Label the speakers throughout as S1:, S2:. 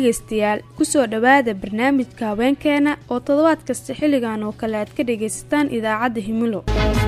S1: dhegaystayaal kusoo dhowaada barnaamijka haweenkeena oo toddobaad kasta xilligan oo kale aad ka dhagaysataan idaacadda himilo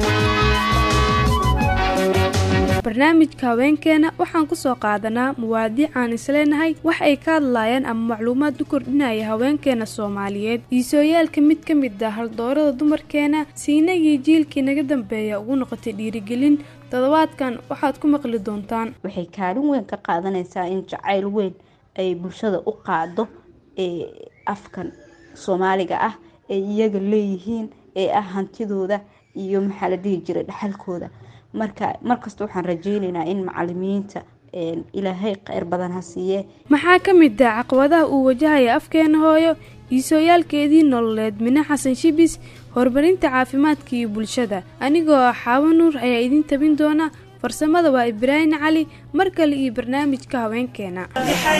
S1: barnaamijka haweenkeena waxaan kusoo qaadanaa muwaadiic aan isleenahay wax ay ka hadlaayaan ama macluumaad u kordhinaya haweenkeena soomaaliyeed iisooyaalka mid ka mid ah haldoorada dumarkeena siinagii jiilkii naga dambeeya ugu noqotay dhiirigelin toddobaadkan waxaad ku maqli doontaan
S2: waxay kaalin weyn ka qaadanaysaa in jacayl weyn ay bulshada u qaado ee afkan soomaaliga ah ay iyaga leeyihiin ee ah hantidooda iyo maxaa la dhihi jiray dhaxalkooda marka markasta waxaan rajeyneynaa in macalimiinta ilaahay kheyr badan ha siiye
S1: maxaa ka mid ah caqabadaha uu wajahaya afkeena hooyo iisooyaalkeedii nololeed mine xasan shibis horumarinta caafimaadka iyo bulshada anigoo ah xaawo nuur ayaa idiin tabin doona farsamada waa ibraahim cali mar kale iyo barnaamijka haweenkeena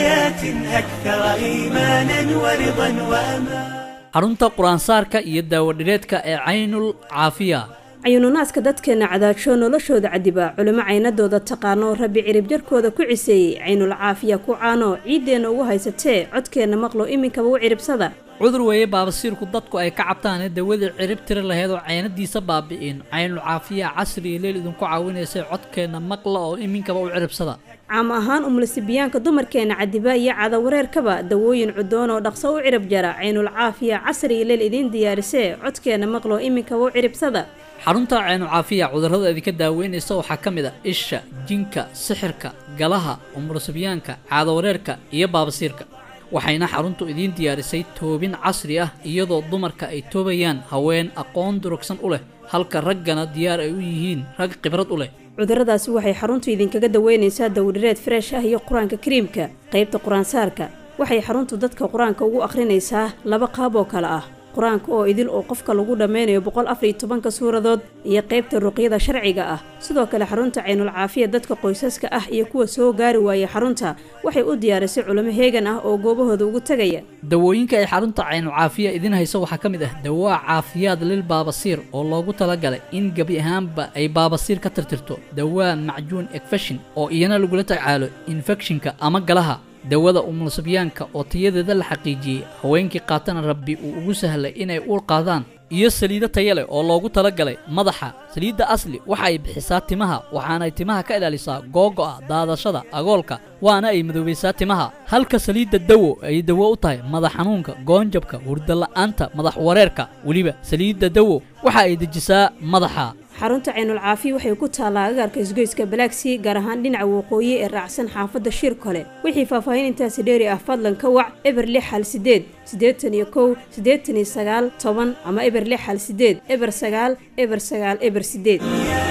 S3: xarunta qur-aansaarka iyo daawadhireedka ee caynul caafiya
S4: cayununaadka dadkeenna cadaajoo noloshooda cadiba culimo caynadooda taqaano rabbi cirib jarkooda ku ciseeyey caynul caafiya ku caano ciiddeenna ugu haysatee codkeenna maqlo iminkaba u ciribsada
S3: cudur weeye baabasiirku dadku ay ka cabtaanee dawadii cirib tiri laheyd oo caynadiisa baabi'in caynul caafiya casri iyo leel idinku caawinaysay codkeenna maqla oo iminkaba u ciribsada
S4: caam ahaan umulisibiyaanka dumarkeenna cadiba iyo cadawareerkaba dawooyin cudoon oo dhaqso u cirib jara caynul caafiya casri iyo leel idiin diyaarisee codkeenna maqlo iminkaba u ciribsada
S3: xarunta caynucaafiya cudurrada idinka daaweynaysa waxaa ka mid a isha jinka sixirka galaha umurasibyaanka caadawareerka iyo baabasiirka waxayna xaruntu idiin diyaarisay toobin casri ah iyadoo dumarka ay toobayaan haween aqoon durugsan u leh halka raggana diyaar ay u yihiin rag khibrad u leh
S4: cudurradaasi waxay xaruntu idinkaga daweynaysaa dawdhireed freesh ah iyo qur-aanka kariimka qaybta qur-aansaarka waxay xaruntu dadka qur-aanka ugu akhrinaysaa laba qaab oo kale ah qur-aanka oo idil oo qofka lagu dhammaynayo boqol afariyo tobanka suuradood iyo qaybta ruqyada sharciga ah sidoo kale xarunta caynul caafiya dadka qoysaska ah iyo kuwa soo gaari waaya xarunta waxay u diyaarisay culimo heegan ah oo goobahooda ugu tegaya
S3: dawooyinka ay xarunta caynul caafiya idiin hayso waxaa ka mid ah dawaa caafiyaad lil baabasiir oo loogu talagalay in gebi ahaanba ay baabasiir ka tirtirto dawaa macjuun ekfeshin oo iyana lagula tacaalo infekshinka ama galaha dawada umulsibyaanka oo tayadeeda la xaqiijiyey haweenkii qaatana rabbi uu ugu sahlay inay uur qaadaan iyo saliido taya leh oo loogu talagalay madaxa saliidda asli waxa ay bixisaa timaha waxaanay timaha ka ilaalisaa googo'a daadashada agoolka waana ay madoobaysaa timaha halka saliidda dawo ay dawo u tahay madax xanuunka goonjabka hurdala'aanta madax wareerka weliba saliidda dawo waxa ay dejisaa madaxa
S4: xarunta caynul caafiya waxay ku taallaa agaarka isgoyska balaagsii gaar ahaan dhinaca waqooyi ee raacsan xaafadda shir kole wixii faahfaahin intaasi dheeri ah fadlan ka wac eber lix hal sideed siddeetan iyo kow siddeetan iyo sagaal toban ama eber lix hal sideed eber sagaal eber sagaal eber sideed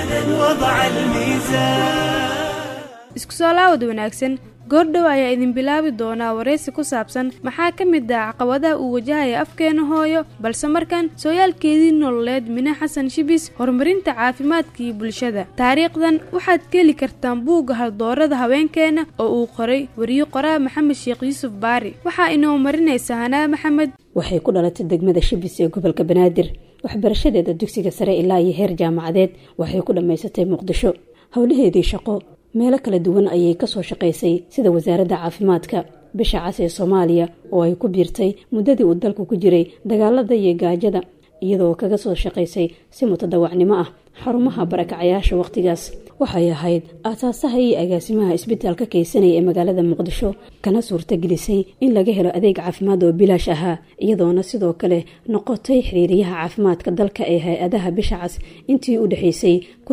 S1: isku soo laawad wanaagsan goordhow ayaa idin bilaabi doonaa waraysi ku saabsan maxaa ka mid ah caqabadaha uu wajahaya afkeena hooyo balse markan sooyaalkeedii nololeed mine xasan shibis horumarinta caafimaadka iyo bulshada taariikhdan waxaad ka heli kartaan buugga haldoorada haweenkeena oo uu qoray wariye qoraa maxamed sheekh yuusuf baari waxaa inoo marinaysa hanaa maxamed
S4: waxay ku dhalatay degmada shibis ee gobolka banaadir waxbarashadeeda dugsiga sare ilaa iyo heer jaamacadeed waxay ku dhammaysatay muqdisho howlaheedii shaqo meelo kala duwan ayay kasoo shaqaysay sida wasaaradda caafimaadka bisha cas ee soomaaliya oo ay ku biirtay muddadii uu dalku ku jiray dagaalada iyo gaajada iyadoo kaga soo shaqaysay si mutadawacnimo ah xarumaha barakacayaasha wakhtigaas waxay ahayd aasaasaha iyo agaasimaha isbitaalka kaysanaya ee magaalada muqdisho kana suurtagelisay in laga helo adeeg caafimaad oo bilaash ahaa iyadoona sidoo kale noqotay xiriiriyaha caafimaadka dalka ee hay-adaha bisha cas intii u dhexaysay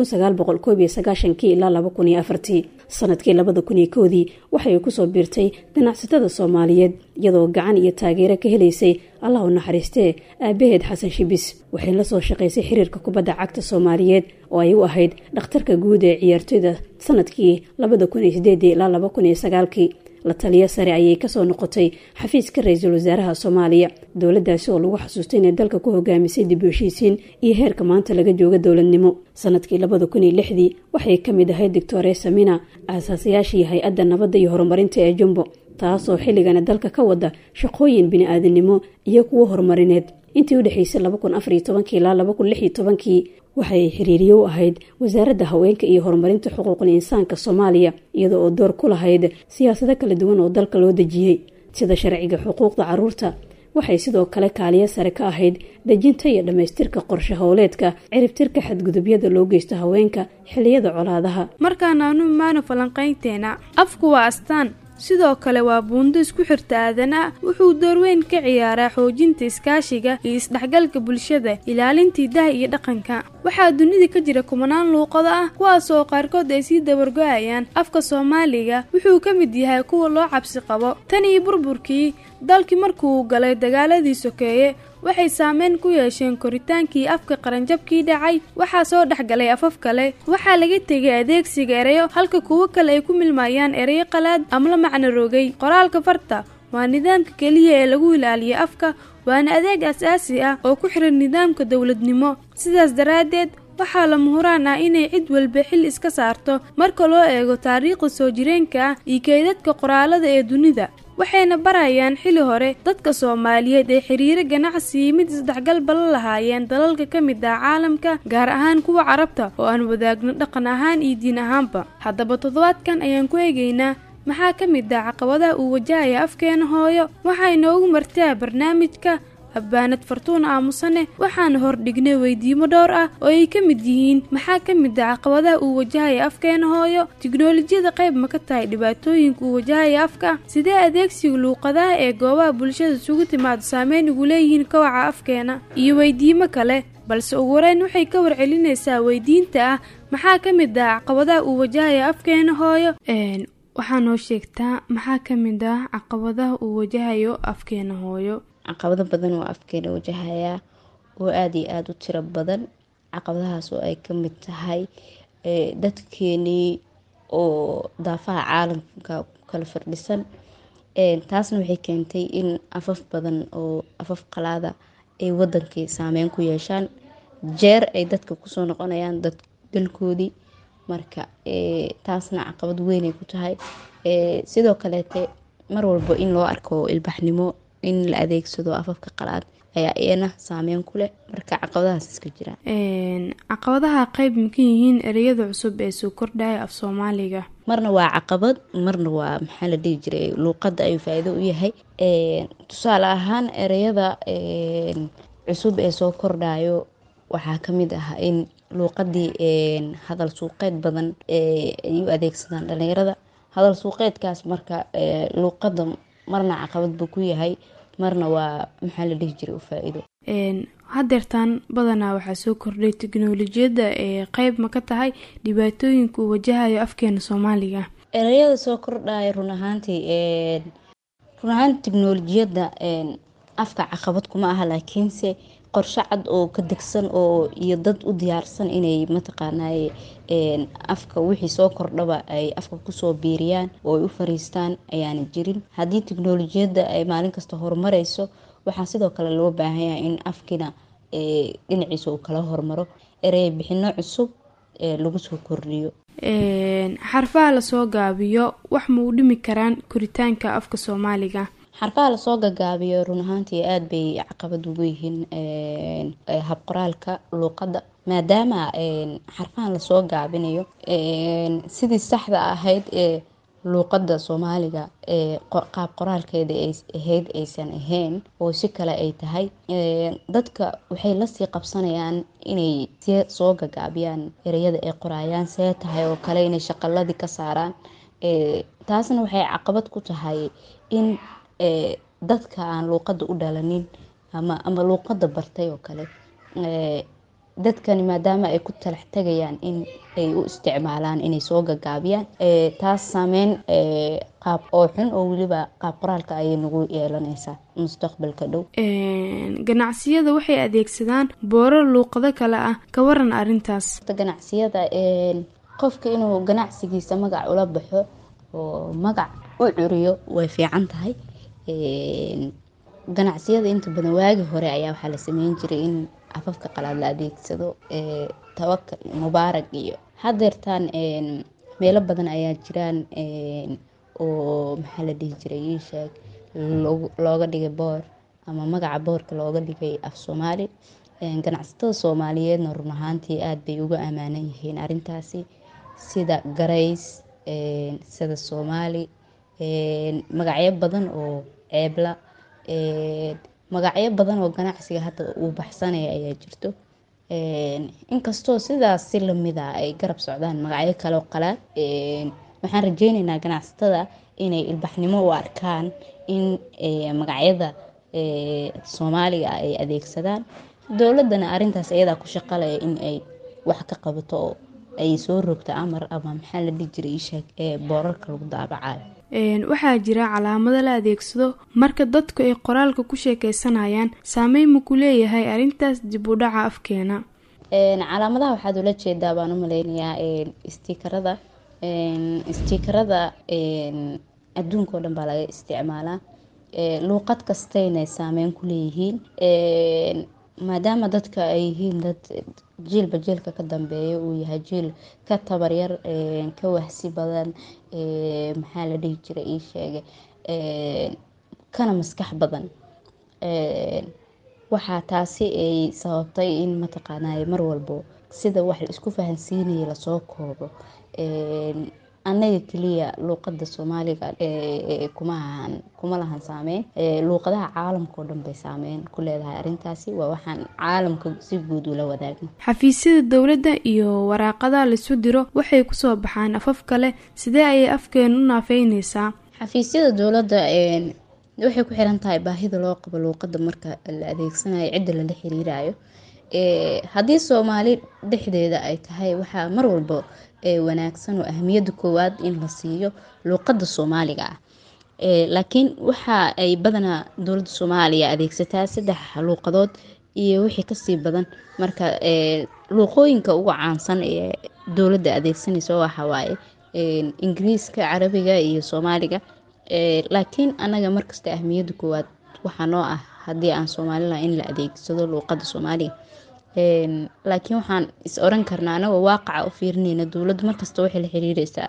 S4: ilaa sanadkii labada kun iyo koodii waxay kusoo biirtay ganacsatada soomaaliyeed iyadoo gacan iyo taageero ka helaysay allah u naxariistee aabaheed xasan shibis waxay la soo shaqaysay xiriirka kubadda cagta soomaaliyeed oo ay u ahayd dhakhtarka guud ee ciyaartoyda sanadkii labada kun iyo sideedii ilaa laba kun iyo sagaalkii la taliyo sare ayay kasoo noqotay xafiiska ra-iisul wasaaraha soomaaliya dowladaasi oo lagu xasuustay inay dalka ku hogaamisay dib u heshiisiin iyo heerka maanta laga jooga dowladnimo sanadkii labada kun iyo lixdii waxay ka mid ahayd doctore samina aasaasayaashii hay-adda nabadda iyo horumarinta ee jumbo taasoo xilligana dalka ka wada shaqooyin bini-aadamnimo iyo kuwo horumarineed intii u dhexaysay ilaa waxay xiriiriye u ahayd wasaaradda haweenka iyo horumarinta xuquuqul insaanka soomaaliya iyada oo door ku lahayd siyaasado kala duwan oo dalka loo dejiyey sida sharciga xuquuqda caruurta waxay sidoo kale kaaliyo sare ka ahayd dejinta iyo dhammaystirka qorshe howleedka ciribtirka xadgudubyada loo geysto haweenka xilliyada colaadaha
S1: markaan aanu imaano falanqaynteena afku waa astaan sidoo kale waa buundo isku xirta aadana wuxuu doorweyn ka ciyaaraa xoojinta iskaashiga iyo isdhexgalka bulshada ilaalinta hidaha iyo dhaqanka waxaa dunida ka jira kumanaan luuqado ah kuwaas oo qaarkood ay sii dabargo-ayaan afka soomaaliga wuxuu ka mid yahay kuwa loo cabsi qabo tan iyo burburkii dalkii markuu galay dagaaladii sokeeye waxay saameyn ku yeesheen koritaankii afka qaranjabkii dhacay waxaa soo dhexgalay afaf kale waxaa laga tegay adeegsiga ereyo halka kuwo kale ay ku milmayaan ereyo qalaad ama la macno rogay qoraalka farta waa nidaamka keliya ee lagu ilaaliyo afka waana adeeg as-aasi ah oo ku xiran nidaamka dowladnimo sidaas daraaddeed waxaa lama huraan ah inay cid walba xil iska saarto marka loo eego taariikhda soo jireenka ah iyo keydadka qoraalada ee dunida waxayna barayaan xili hore dadka soomaaliyeed ee xiriiro ganacsi iyo mid isdhexgal bala lahaayeen dalalka ka mid ah caalamka gaar ahaan kuwa carabta oo aan wadaagno dhaqan ahaan iyo diin ahaanba haddaba toddobaadkan ayaan ku eegaynaa maxaa ka mid ah caqabadaha uu wajahaya afkeena hooyo waxaa inoogu martaa barnaamijka habbaanad fartuuna aamusane waxaana hordhignay weydiimo dhowr ah oo ay ka mid yihiin maxaa ka mid ah caqabadaha uu wajahaya afkeena hooyo tiknolojiyada qayb ma ka tahay dhibaatooyinka uu wajahaya afka sidee adeegsiga luuqadaha ee goobaha bulshada isugu timaado saameyn ugu leeyihiin kawaca afkeena iyo weydiimo kale balse ugu horeyn waxay ka warcelinaysaa weydiinta ah maxaa ka mid ah caqabadaha uu wajahaya afkeena hooyo waxaa noo sheegtaa maxaa ka mid ah caqabadaha uu wajahayo afkeena hooyo
S2: caqabado badan oo afkeena wajahayaa oo aada iyo aada u tiro badan caqabadahaas oo ay ka mid tahay dadkeenii oo daafaha caalamka kala fardhisan taasna waxay keentay in afaf badan oo afaf qalaada ay wadankii saameyn ku yeeshaan jeer ay dadka kusoo noqonayaan dad dalkoodii marka taasna caqabad weynay ku tahay sidoo kaleete mar walba in loo arko ilbaxnimo in la adeegsado afafka qalaad ayaa iyana saameyn ku leh marka caqabadahaas iska jiraan
S1: caqabadaha qeyb maka yihiin ereyada cusub ee soo kordhaya af soomaaliga
S2: marna waa caqabad marna waa maxaa la dhihi jiray luuqadda ayuu faa-iido u yahay tusaale ahaan ereyada cusub ee soo kordhayo waxaa kamid ah in luuqadii hadal suuqeed badan ay u adeegsadaan dhalinyarada hadal suuqeedkaas marka luuqada marna caqabad buu ku yahay marna waa maxaa la dhihi jiray u faa-iido
S1: hadeertaan badanaa waxaa soo kordhay teknolojiyadda ee qeyb ma ka tahay dhibaatooyinka uu wajahayo afkeena soomaaliga
S2: ereyada soo kordhaya run ahaantii run ahaanti teknolojiyadda afka caqabad kuma aha laakiinse qorshe cad oo ka degsan oo iyo dad u diyaarsan inay mataqaanay afka wixii soo kordhaba ay afka kusoo biiriyaan oo ay u fariistaan ayaana jirin haddii teknolojiyadda ay maalin kasta horumareyso waxaa sidoo kale loo baahan yahay in afkina dhinaciisa uu kala hormaro erey bixino cusub lagu soo kordhiyo
S1: xarfaha lasoo gaabiyo wax ma u dhimi karaan koritaanka afka soomaaliga
S2: xarfaha lasoo gagaabiyo run ahaantii aada bay caqabad ugu yihiin habqoraalka luuqadda maadaama xarfahan lasoo gaabinayo sidii saxda ahayd ee luuqadda soomaaliga ee qaab qoraalkeeda ay ahayd aysan ahayn oo si kale ay tahay dadka waxay lasii qabsanayaan inay see soo gagaabiyaan ereyada ay qoraayaan see tahay oo kale inay shaqaladii ka saaraan taasna waxay caqabad ku tahay in dadka aan luuqadda u dhalanin ama ama luuqadda bartay oo kale dadkani maadaama ay ku talax tegayaan in ay u isticmaalaan inay soo gagaabiyaan taas saameyn qaab oo xun oo weliba qaab qoraalka ayay nagu yeelanaysaa mustaqbalka dhow
S1: ganacsiyada waxay adeegsadaan boorar luuqado kale ah ka waran arintaas
S2: ganacsiyada qofka inuu ganacsigiisa magac ula baxo oo magac u curiyo way fiican tahay ganacsiyada inta badan waagi hore ayaa waxaa la sameyn jiray in afafka qalaad la adeegsado tawakal mubaarag iyo hadeertaan meelo badan ayaa jiraan oo maxaa la dhihi jiray iisheeg looga dhigay boor ama magaca boorka looga dhigay af soomaali ganacsatada soomaaliyeedna run ahaantii aada bay uga ammaanan yihiin arintaasi sida garays sida soomaali magacyo badan oo ceebla magacyo badan oo ganacsiga hadda uu baxsanaya ayaa jirto inkastoo sidaas si lamid a ay garab socdaan magacyo kale oo qalaad waxaan rajeyneynaa ganacsatada inay ilbaxnimo u arkaan in magacyada soomaaliga ay adeegsadaan dowladana arintaas iyadaa ku shaqalaya in ay wax ka qabato oo ay soo rogto amar ama maxaa la dhihi jiray isheeg ee boorarka lagu daabacayo
S1: waxaa jira calaamado la adeegsado marka dadku ay qoraalka ku sheekeysanayaan saameyn ma ku leeyahay arrintaas dib u dhaca afkeena
S2: calaamadaha waxaad ula jeedaa baan u maleynayaa stiikarada stiikarada adduunka oo dhan baa laga isticmaalaa luuqad kastayna saameyn ku leeyihiin maadaama dadka ay yihiin dad jiilba jiilka ka dambeeya uu yahay jiil ka tabaryar ka wahsi badan maxaa la dhihi jiray ii sheegay kana maskax badan waxaa taasi ay sababtay in mataqaanay mar walbo sida wax la isku fahansiinaya lasoo koobo annaga keliya luuqada soomaaliga kumahan kuma lahan saameyn luuqadaha caalamka oo dhan bay saameyn ku leedahay arrintaasi waa waxaan caalamka si guud ula wadaagna
S1: xafiisyada dowladda iyo waraaqadaha laisu diro waxay kusoo baxaan afaf kale sidee ayay afkeenu u naafeyneysaa
S2: xafiisyada dowladda waxay ku xiran tahay baahida loo qabo luuqada marka la adeegsanayo cidda lala xiriirayo haddii soomaali dhexdeeda ay tahay waxaa mar walba wanaagsan oo ahmiyadda koowaad in la siiyo luuqada soomaaliga ah laakiin waxa ay badanaa dowladda soomaaliya adeegsataa saddex luuqadood iyo wixii kasii badan marka luuqooyinka ugu caansan ee dowladda adeegsanaysa waxawaaye ingiriiska carabiga iyo soomaaliga laakiin anaga markasta ahmiyadda koowaad waxaa noo ah haddii aan soomaalila in la adeegsado luuqada soomaaliga laakiin waxaan is oran karnaa anagoo waaqaca u fiirineyna dowladdu markasta waxay la xiriireysaa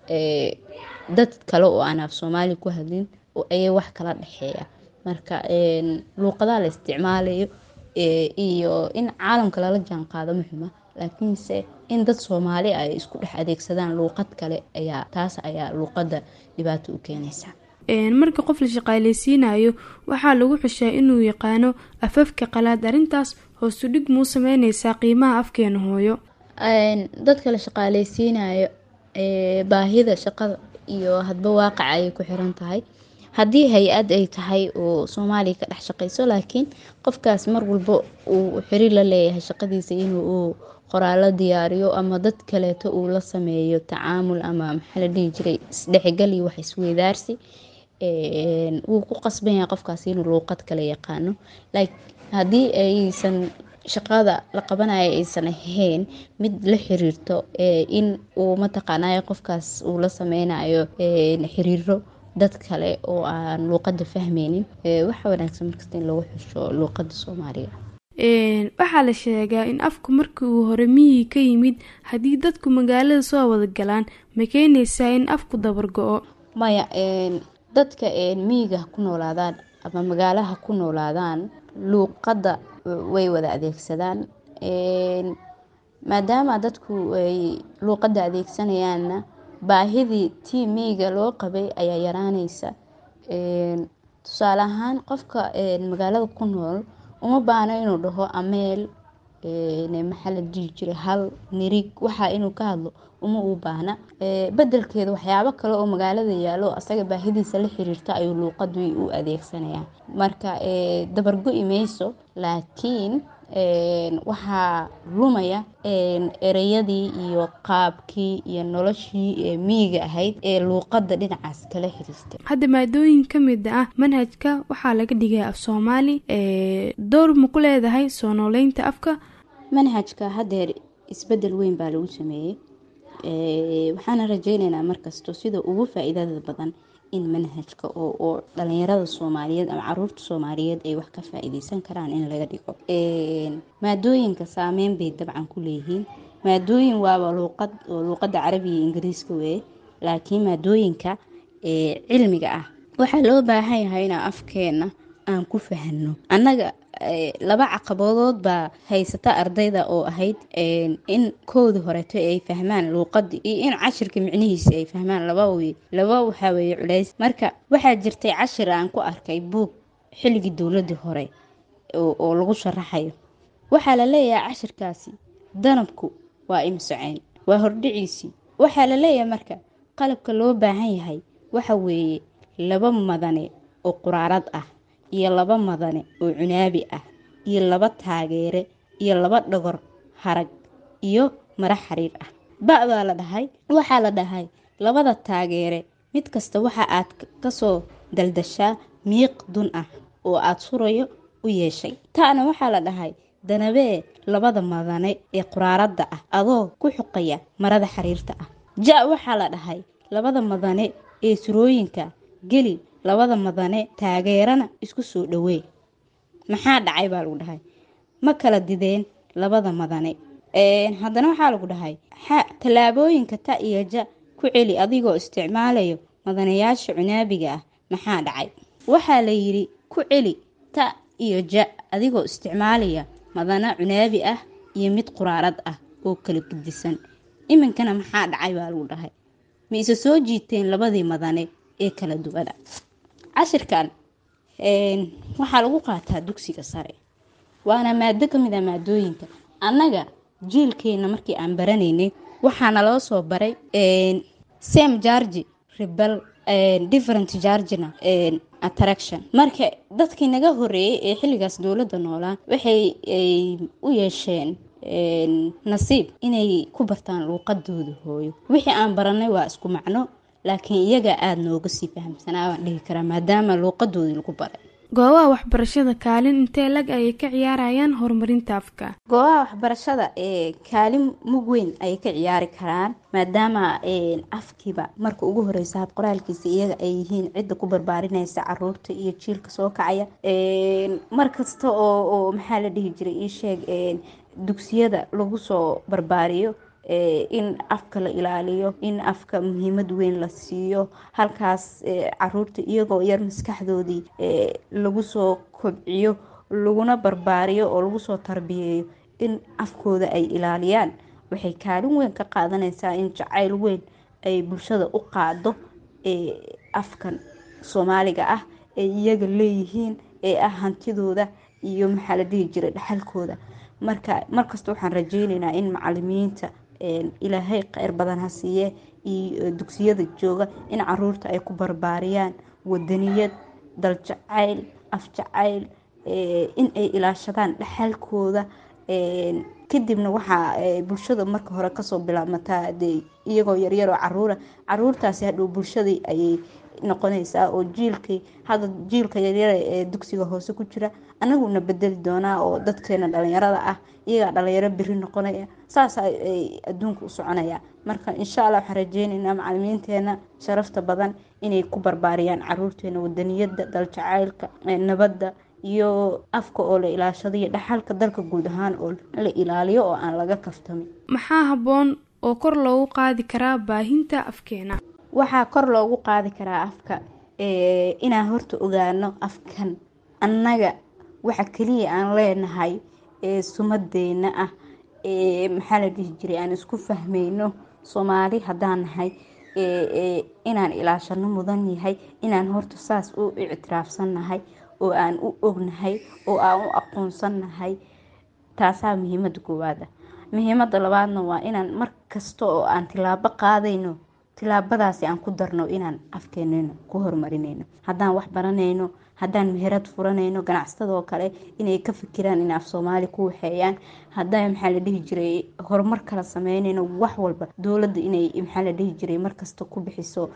S2: dad kale oo aan af soomaali ku hadlin ayay wax kala dhexeeya marka luuqadaha la isticmaalayo iyo in caalamka lala jaan qaado muxuma laakiinse in dad soomaali ay isku dhex adeegsadaan luuqad kale ayaa taas ayaa luuqada dhibaato u keenaysa
S1: marka qof la shaqaaleysiinayo waxaa lagu xushaa inuu yaqaano afafka qalaad arrintaas hoosu dhig muu sameyneysaa qiimaha afkeena hooyo
S2: dadka la shaqaaleysiinayo baahida shaqada iyo hadba waaqaca ayay ku xiran tahay haddii hay-ad ay tahay oo soomaaliya ka dhex shaqeyso laakiin qofkaas mar walba uu xiriir la leeyahay shaqadiisa inuu qoraalo diyaariyo ama dad kaleeto uu la sameeyo tacaamul ama maxaa la dhihi jiray isdhexgal iyo wax isweydaarsi wuu ku qasban yahay qofkaas inuu luuqad kale yaqaano haddii aysan shaqada la qabanayo aysan ahayn mid la xiriirto in uu mataqaanay qofkaas uu la sameynayo xiriiro dad kale oo aan luuqada fahmeynin waxa wanaagsan markasta in lagu xusho luuqada soomaaliga
S1: waxaa la sheegaa in afku markii uu hore miyii ka yimid haddii dadku magaalada soo wada galaan ma keenaysaa in afku dabargo-o
S2: maya dadka miyiga ku noolaadaan ama magaalaha ku noolaadaan luuqadda way wada adeegsadaan maadaama dadku ay luuqadda adeegsanayaanna baahidii tii miyiga loo qabay ayaa yaraaneysa tusaale ahaan qofka magaalada ku nool uma baahno inuu dhaho ameel maxaa la dhihi jiray hal nirig waxaa inuu ka hadlo uma uu baahna bedelkeeda waxyaabo kale oo magaalada yaalo asaga baahidiisa la xiriirta ayuu luuqadii u adeegsanayaa marka dabargo-i mayso laakiin waxaa lumaya ereyadii iyo qaabkii iyo noloshii miyiga ahayd ee luuqada dhinacaas kala xiriirtay
S1: hadda maadooyin ka mid ah manhajka waxaa laga dhigay af soomaali door ma ku leedahay soo nooleynta afka
S2: manhajka hadeer isbedel weyn baa lagu sameeyey waxaana rajeyneynaa markasto sida ugu faa-iidada badan in manhajka oo dhalinyarada soomaaliyeed ama caruurta soomaaliyeed ay wax ka faa-iideysan karaan in laga dhigo maadooyinka saameyn bay dabcan ku leeyihiin maadooyin waaba luuqad oo luuqada carabiga ingiriiska weye laakiin maadooyinka cilmiga ah waxaa loo baahan yahay inaa afkeena aan ku fahanno annaga laba caqabadood baa haysata ardayda oo ahayd in koodii horeeto ay fahmaan luuqadii iyo in cashirka micnihiisa ay fahmaan laba wey laba waxaa weeye culays marka waxaa jirtay cashir aan ku arkay buug xilligii dowladii hore oo lagu sharaxayo waxaa la leeyahay cashirkaasi danabku waa imsoceen waa hordhiciisii waxaa la leeyahay marka qalabka loo baahan yahay waxa weeye laba madane oo quraarad ah iyo laba madane oo cunaabi ah iyo laba taageere iyo laba dhogor harag iyo mara xariir ah ba-baa la dhahay waxaa la dhahay labada taageere mid kasta waxa aad kasoo daldashaa miiq dun ah oo aad surayo u yeeshay ta'na waxaa la dhahay danabee labada madane ee quraaradda ah adoo ku xuqaya marada xariirta ah ja waxaa la dhahay labada madane ee surooyinka geli labada madane taageerana isku soo dhowee maxaa dhacay baa lagu dhahay ma kala dideen labada madane haddana waxaa lagu dhahay tallaabooyinka ta iyo ja ku celi adigoo isticmaalayo madanayaasha cunaabiga ah maxaa dhacay waxaa la yidhi ku celi ta iyo ja adigoo isticmaalaya madana cunaabi ah iyo mid quraarad ah oo kala gedisan iminkana maxaa dhacay baa lagu dhahay ma isa soo jiiteen labadii madane ee kala duwana cashirkan waxaa lagu qaataa dugsiga sare waana maado ka mid a maadooyinka annaga jiilkeena markii aan baranaynay waxaana loo soo baray sam jargi rebel different jargina attraction marka dadkii naga horeeyay ee xilligaas dowladda noolaa waxay u yeesheen nasiib inay ku bartaan luuqadooda hooyo wixii aan baranay waa isku macno laakiin iyaga aada nooga sii fahamsanaa baan dhihi karaa maadaama luuqadoodii lagu baray
S1: goobaha waxbarashada kaalin intee lag ayay ka ciyaarayaan horumarinta afka
S2: goobaha waxbarashada ee kaalin mug weyn ayay ka ciyaari karaan maadaama afkiiba marka ugu horeysa hab qoraalkiisa iyaga ay yihiin cidda ku barbaarinaysa caruurta iyo jiilka soo kacaya mar kasta oo oo maxaa la dhihi jiray ii sheeg dugsiyada lagu soo barbaariyo in afka la ilaaliyo in afka muhiimad weyn la siiyo halkaas caruurta iyagoo yar maskaxdoodii lagu soo kobciyo laguna barbaariyo oo lagu soo tarbiyeeyo in afkooda ay ilaaliyaan waxay kaalin weyn ka qaadanaysaa in jacayl weyn ay bulshada u qaado afkan soomaaliga ah ay iyaga leeyihiin ee ah hantidooda iyo maxaa la dhihi jiray dhaxalkooda marka markasta waxaan rajeyneynaa in macalimiinta ilaahay kheyr badan ha siiye iyo dugsiyada jooga in caruurta ay ku barbaariyaan wadaniyad daljacayl afjacayl in ay ilaashadaan dhaxalkooda kadibna waxaa bulshada marka hore kasoo bilaabmataa de iyagoo yaryaroo caruura caruurtaasi hadhow bulshadii ayay noqonaysaa oo jiilkii hadda jiilka yaryara ee dugsiga hoose ku jira anaguna bedeli doonaa oo dadkeena dhalinyarada ah iyagaa dhalinyaro beri noqonaya saas ay adduunka u soconaya marka insha allah waxaan rajeyneynaa macalimiinteena sharafta badan inay ku barbaariyaan caruurteena wadaniyada daljacaylka nabadda iyo afka oo la ilaashado iyo dhaxalka dalka guud ahaan oo la ilaaliyo oo aan laga kaftamin
S1: maxaa habboon oo kor loogu qaadi karaa baahinta afkeena
S2: waxaa kor loogu qaadi karaa afka inaan horta ogaano afkan annaga waxa keliya aan leenahay ee sumadeena ah ee maxaa la dhihi jiray aan isku fahmayno soomaali haddaan nahay inaan ilaashano mudan yahay inaan horta saas u ictiraafsannahay oo aan u ognahay oo aan u aqoonsannahay taasaa muhiimada koowaada muhiimada labaadna waa inaan mar kasta oo aan tilaabo qaadayno tilaabadaasi aan ku darno inaan afkeenena ku horumarinayno haddaan wax baranayno haddaan meherad furanayno ganacsatadoo kale inay ka fikiraan in af soomaali ku waxeeyaan haddaan maxaa la dhihi jiray horumar kala sameynayno wax walba dowladda inay maxaa la dhihi jiray markasta ku bixiso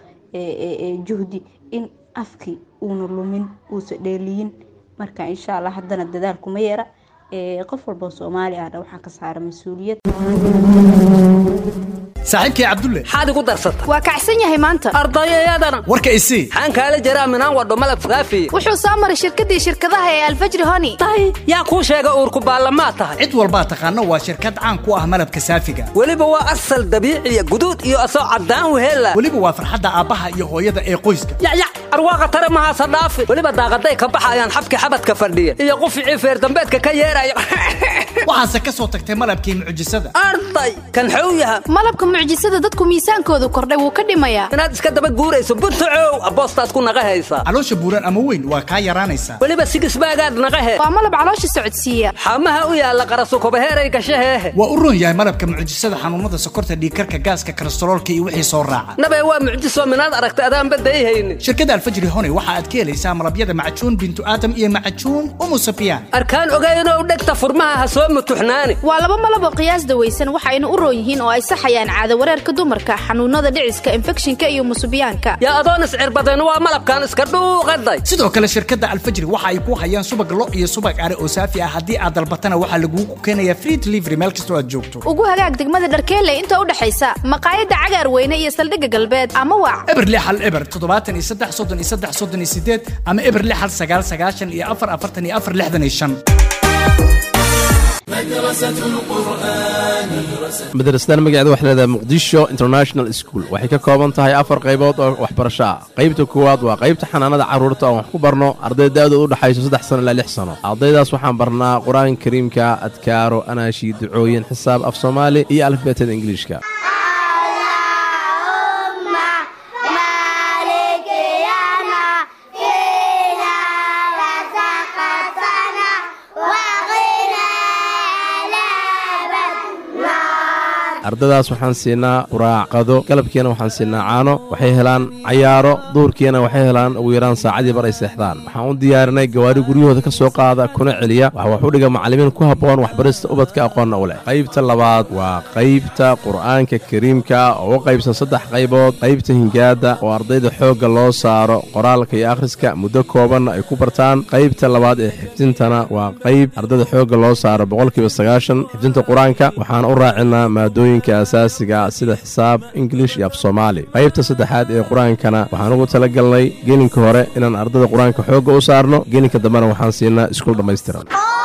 S2: juhdi in afkii uuna lumin uusa dheeliyin marka insha allah haddana dadaal kuma yeera qof walboo soomaali ahna waxaa ka saara mas-uuliyad
S5: saaxiibkay cabdulle
S6: maxaad igu darsata
S7: waa kacsan yahay maanta
S6: ardayayadana
S5: warka isii
S6: maxaan kaala jiraa minaan wadho malab saafiye
S7: wuxuu soo maray shirkadii shirkadaha ee alfajri honi
S6: tahay yaa kuu sheega uurku baallamaa tahay
S5: cid walbaa taqaano waa shirkad caan ku ah malabka saafiga
S6: weliba waa asal dabiiciya guduud iyo asoo caddaan weheella
S5: weliba waa farxadda aabbaha iyo hooyada ee qoyska
S6: yacyac arwaaqa tare mahaasa dhaafi weliba daaqaday ka baxayaan xabki xabadka fadhiya iyo quficii feerdambeedka ka yeeraya
S5: waxaase ka soo tagtay malabkii mucjisada
S6: arday kan xow yaha
S7: malabka mucjisada dadku miisaankoodu kordhay wuu ka dhimayaa
S6: inaad iska daba guurayso buntacow aboostaad ku naqa haysaa
S5: caloosha buuran ama weyn waa kaa yaraanaysaa
S6: weliba sigisbaagaad naqahe
S7: waa malab caloosha socodsiiya
S6: xamaha u yaalla qarasukobaheeray gashaheehe
S5: waa u roon yahay malabka mucjisada xanuunada sokorta dhiigkarka gaaska kolestaroolka iyo wixii soo raaca
S6: nabee waa mucjiso minaad aragta adaan badayhaynin
S5: shirkadda alfajri hone waxa aad ka helaysaa malabyada macajuun bintu aadam iyo macajuun umu safiyaan
S6: arkaan ogaynoo dhegta furmaha ha soo mutuxnaani
S7: waa laba malab oo qiyaas dawaysan waxayna u roon yihiin oo ay saxayaan caado wareerka dumarka xanuunada dhiciska infekshinka iyo musubiyaanka
S6: yaa adoon iscirbadeen waa malabkan iska dhuuqaday
S5: sidoo kale shirkadda alfajri waxa ay ku hayaan subag lo iyo subag are oo saafi ah haddii aad dalbatana waxaa lagugu keenayaa free delivery meel kastoo aad joogto
S7: ugu hagaag degmada dharkeelle inta u dhexaysa maqaayadda cagaar weyne iyo saldhigga galbeed ama wac
S5: eber lix hal eber toddobaatan iyo saddex soddon iyo saddex soddon iyo sideed ama eber lix hal sagaal sagaashan iyo afar afartan iyo afar lixdan iyo shan
S8: madrasadan magaceeda waxay leedahay muqdisho international school waxay ka kooban tahay afar qaybood oo waxbarasho ah qaybta koowaad waa qaybta xanaanada carruurta oo wax ku barno arday da'dooda u dhexayso saddex sano ilaa lix sano ardaydaas waxaan barnaa qur-aanka kariimka adkaaro anaashi ducooyin xisaab af soomaali iyo alifbeetada ingiliishka ardadaas waxaan siinaa quraacqado galabkiina waxaan siinaa caano waxay helaan cayaaro duurkiina waxay helaan ugu yaraan saacadii bar ay seexdaan waxaan u diyaarinay gawaari guryahooda ka soo qaada kuna celiya waxa wax u dhiga macallimiin ku habboon waxbarista ubadka aqoonna u leh qaybta labaad waa qaybta qur'aanka kariimka oo u qaybsan saddex qaybood qaybta hingaadda oo ardayda xoogga loo saaro qoraalka iyo akhriska muddo koobanna ay ku bartaan qaybta labaad ee xifdintana waa qayb ardayda xoogga loo saaro boqolkiiba sagaashan xifdinta qur-aanka waxaan u raacinaa maadooyin asaasiga sida xisaab ingilish iyo af soomaali qaybta saddexaad ee qur-aankana waxaan ugu tala galnay gelinka hore inaan ardada qur-aanka xoogga u saarno gelinka dambena waxaan siinaa iskuul dhammaystiran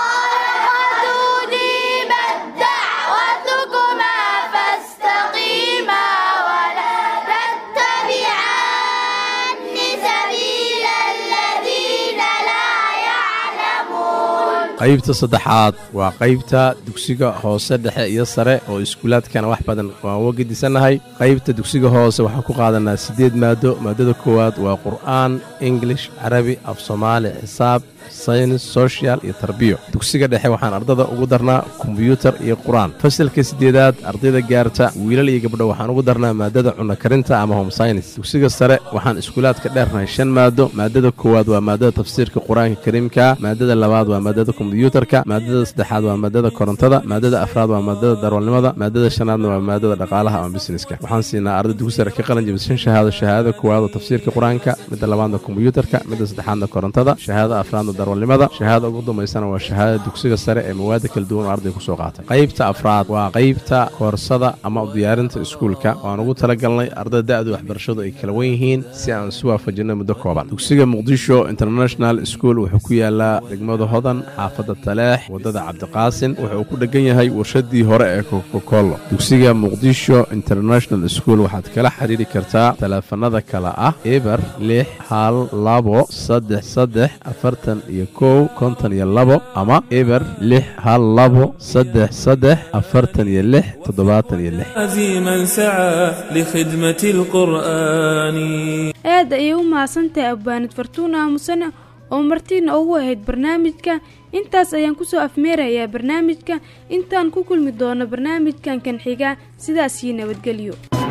S8: qaybta saddexaad waa qaybta dugsiga hoose dhexe iyo sare oo iskuulaadkana wax badan waan uga gedisannahay qaybta dugsiga hoose waxaan ku qaadanaa siddeed maado maadada koowaad waa qur'aan ingilish carabi af soomaali xisaab saynis sochial iyo tarbiyo dugsiga dhexe waxaan ardada ugu darnaa kombyuutar iyo qur-aan fasalka siddeedaad ardayda gaarta wiilal iyo gabdho waxaan ugu darnaa maadada cunno karinta ama home synis dugsiga sare waxaan iskuulaadka dheernahay shan maado maadada koowaad waa maadada tafsiirka qur-aanka kariimka maadada labaad waa maadada kombyuutarka maadada saddexaad waa maadada korontada maadada afraad waa maadada darwalnimada maadada shanaadna waa maadada dhaqaalaha ama busineska waxaan siinaa arday dugsi sare ka qalin jabishan shahaado shahaadada koowaad oo tafsiirka qur-aanka midda labaadna kombyuutarka midda saddexaadna korontada shahaadada afraadna darwalnimada shahaada ugu dambaysana waa shahaadada dugsiga sare ee mawaada kala duwan oo arday ku soo qaatay qaybta afraad waa qaybta koorsada ama diyaarinta iskuulka waan ugu talagalnay ardada da'du waxbarashadu ay kala wen yihiin si aan isu waafajinno muddo kooban dugsiga muqdisho international school wuxuu ku yaalaa degmada hodan xaafadda taleex waddada cabdiqaasin wuxuu ku dheggan yahay warshadii hore ee kokokolo dugsiga muqdisho international school waxaad kala xidhiiri kartaa taleefanada kale ah eber lix hal labo saddex saddex afartan iyo kow konton iyo labo ama eber lix hal labo saddex saddex afartan iyo lix toddobaatan iyo lix
S9: عزيما سعى لخدمة القرآن
S1: aad ayay u mahadsantahay abbaanid fartuun aamusane oo martiina ugu ahayd barnaamijka intaas ayaan kusoo afmeerayaa barnaamijka intaan ku kulmi doono barnaamijkan kan xiga sidaasii nabadgelyo